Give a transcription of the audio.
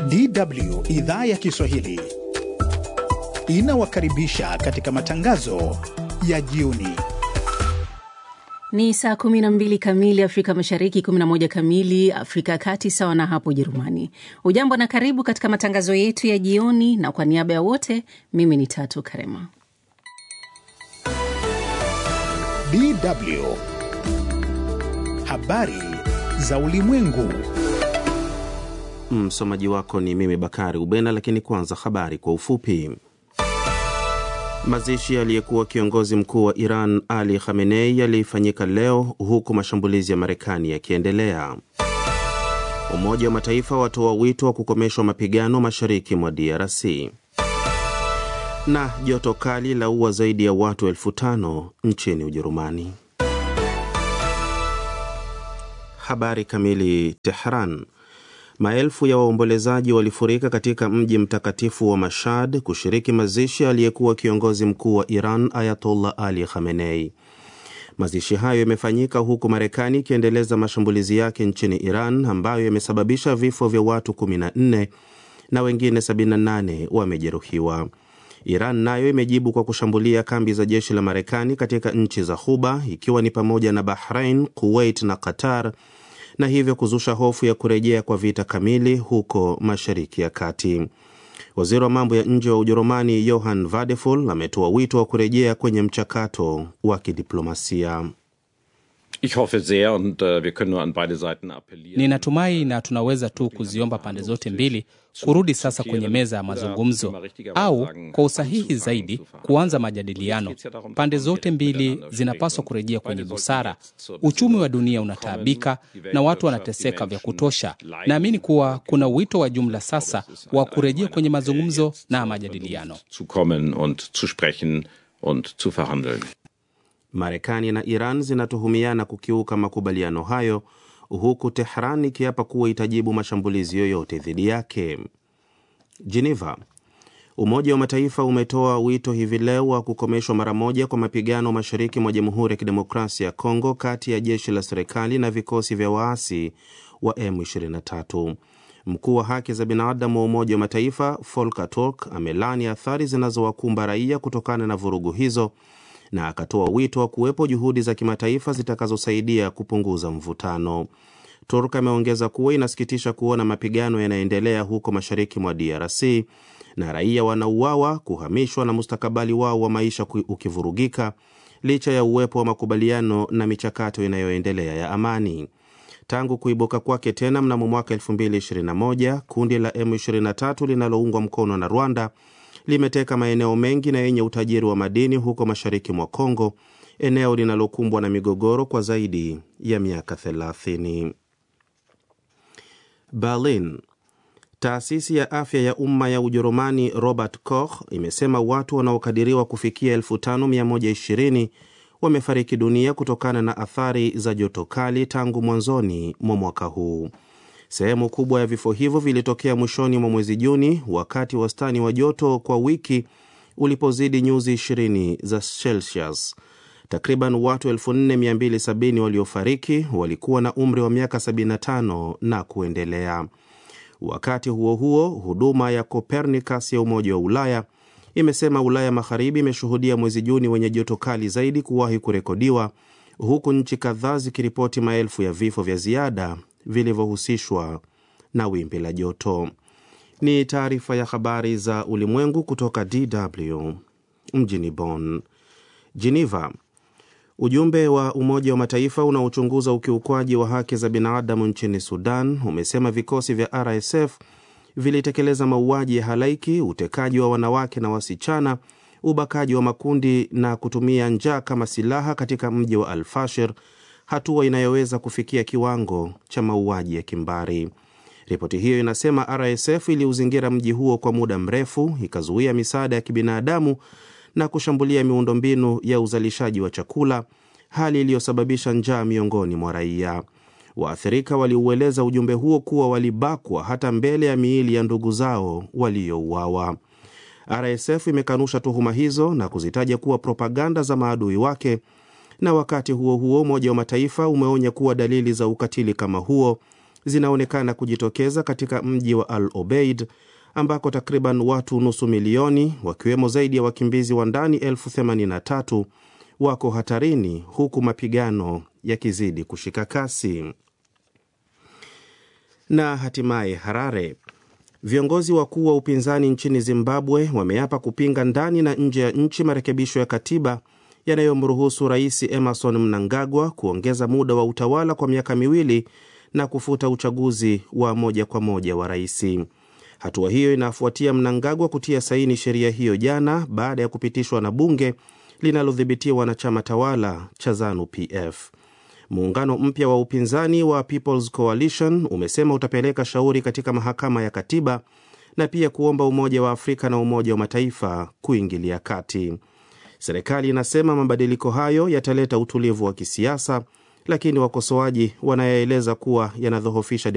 DW idhaa ya Kiswahili inawakaribisha katika matangazo ya jioni. Ni saa 12 kamili Afrika Mashariki, 11 kamili Afrika ya Kati, sawa na hapo Ujerumani. Ujambo na karibu katika matangazo yetu ya jioni, na kwa niaba ya wote, mimi ni Tatu Karema. DW habari za ulimwengu. Msomaji wako ni mimi Bakari Ubena, lakini kwanza habari kwa ufupi. Mazishi aliyekuwa kiongozi mkuu wa Iran Ali Khamenei yalifanyika leo huku mashambulizi ya Marekani yakiendelea. Umoja wa Mataifa watoa wito wa kukomeshwa mapigano mashariki mwa DRC. Na joto kali la ua zaidi ya watu elfu tano nchini Ujerumani. Habari kamili. Tehran. Maelfu ya waombolezaji walifurika katika mji mtakatifu wa Mashhad kushiriki mazishi aliyekuwa kiongozi mkuu wa Iran Ayatollah Ali Khamenei. Mazishi hayo yamefanyika huku Marekani ikiendeleza mashambulizi yake nchini Iran ambayo yamesababisha vifo vya watu 14 na wengine 78 wamejeruhiwa. Iran nayo imejibu kwa kushambulia kambi za jeshi la Marekani katika nchi za Ghuba ikiwa ni pamoja na Bahrain, Kuwait na Qatar na hivyo kuzusha hofu ya kurejea kwa vita kamili huko Mashariki ya Kati. Waziri wa mambo ya nje wa Ujerumani Johann Vadeful ametoa wito wa kurejea kwenye mchakato wa kidiplomasia. Ich hoffe sehr und uh, wir können nur an beide Seiten appellieren. Ninatumai na tunaweza tu kuziomba pande zote mbili kurudi sasa kwenye meza ya mazungumzo au kwa usahihi zaidi kuanza majadiliano. Pande zote mbili zinapaswa kurejea kwenye busara. Uchumi wa dunia unataabika na watu wanateseka vya kutosha. Naamini kuwa kuna wito wa jumla sasa wa kurejea kwenye mazungumzo na majadiliano. Zu kommen und zu sprechen und zu verhandeln. Marekani na Iran zinatuhumiana kukiuka makubaliano hayo huku Tehran ikiapa kuwa itajibu mashambulizi yoyote dhidi yake. Geneva. Umoja wa Mataifa umetoa wito hivi leo wa kukomeshwa mara moja kwa mapigano mashariki mwa Jamhuri ya Kidemokrasia ya Kongo kati ya jeshi la serikali na vikosi vya waasi wa M23. Mkuu wa haki za binadamu wa Umoja wa Mataifa Volker Turk amelani athari zinazowakumba raia kutokana na vurugu hizo na akatoa wito wa kuwepo juhudi za kimataifa zitakazosaidia kupunguza mvutano. Turk ameongeza kuwa inasikitisha kuona mapigano yanaendelea huko mashariki mwa DRC na raia wanauawa, kuhamishwa na mustakabali wao wa maisha ukivurugika licha ya uwepo wa makubaliano na michakato inayoendelea ya amani. Tangu kuibuka kwake tena mnamo mwaka 2021 kundi la M23 linaloungwa mkono na Rwanda limeteka maeneo mengi na yenye utajiri wa madini huko mashariki mwa Kongo, eneo linalokumbwa na migogoro kwa zaidi ya miaka 30. Berlin. Taasisi ya afya ya umma ya Ujerumani Robert Koch imesema watu wanaokadiriwa kufikia 5120 wamefariki dunia kutokana na athari za joto kali tangu mwanzoni mwa mwaka huu. Sehemu kubwa ya vifo hivyo vilitokea mwishoni mwa mwezi Juni, wakati wastani wa joto kwa wiki ulipozidi nyuzi 20 za Celsius. Takriban watu 4270 waliofariki walikuwa na umri wa miaka 75 na kuendelea. Wakati huo huo, huduma ya Copernicus ya Umoja wa Ulaya imesema Ulaya Magharibi imeshuhudia mwezi Juni wenye joto kali zaidi kuwahi kurekodiwa, huku nchi kadhaa zikiripoti maelfu ya vifo vya ziada vilivyohusishwa na wimbi la joto. Ni taarifa ya habari za ulimwengu kutoka DW mjini Bonn. Geneva. Ujumbe wa Umoja wa Mataifa unaochunguza ukiukwaji wa haki za binadamu nchini Sudan umesema vikosi vya RSF vilitekeleza mauaji ya halaiki, utekaji wa wanawake na wasichana, ubakaji wa makundi na kutumia njaa kama silaha katika mji wa Al-Fashir, hatua inayoweza kufikia kiwango cha mauaji ya kimbari. Ripoti hiyo inasema RSF iliuzingira mji huo kwa muda mrefu, ikazuia misaada ya kibinadamu na kushambulia miundombinu ya uzalishaji wa chakula, hali iliyosababisha njaa miongoni mwa raia. Waathirika waliueleza ujumbe huo kuwa walibakwa hata mbele ya miili ya ndugu zao waliouawa. RSF imekanusha tuhuma hizo na kuzitaja kuwa propaganda za maadui wake, na wakati huo huo Umoja wa Mataifa umeonya kuwa dalili za ukatili kama huo zinaonekana kujitokeza katika mji wa Al Obeid ambako takriban watu nusu milioni wakiwemo zaidi ya wakimbizi wa ndani elfu themanini na tatu wako hatarini huku mapigano yakizidi kushika kasi. Na hatimaye Harare, viongozi wakuu wa upinzani nchini Zimbabwe wameapa kupinga ndani na nje ya nchi marekebisho ya katiba yanayomruhusu Rais Emerson Mnangagwa kuongeza muda wa utawala kwa miaka miwili na kufuta uchaguzi wa moja kwa moja wa rais. Hatua hiyo inafuatia Mnangagwa kutia saini sheria hiyo jana baada ya kupitishwa na bunge linalodhibitiwa na chama tawala cha ZANU PF. Muungano mpya wa upinzani wa People's Coalition umesema utapeleka shauri katika mahakama ya katiba na pia kuomba Umoja wa Afrika na Umoja wa Mataifa kuingilia kati. Serikali inasema mabadiliko hayo yataleta utulivu wa kisiasa, lakini wakosoaji wanayaeleza kuwa yanadhoofisha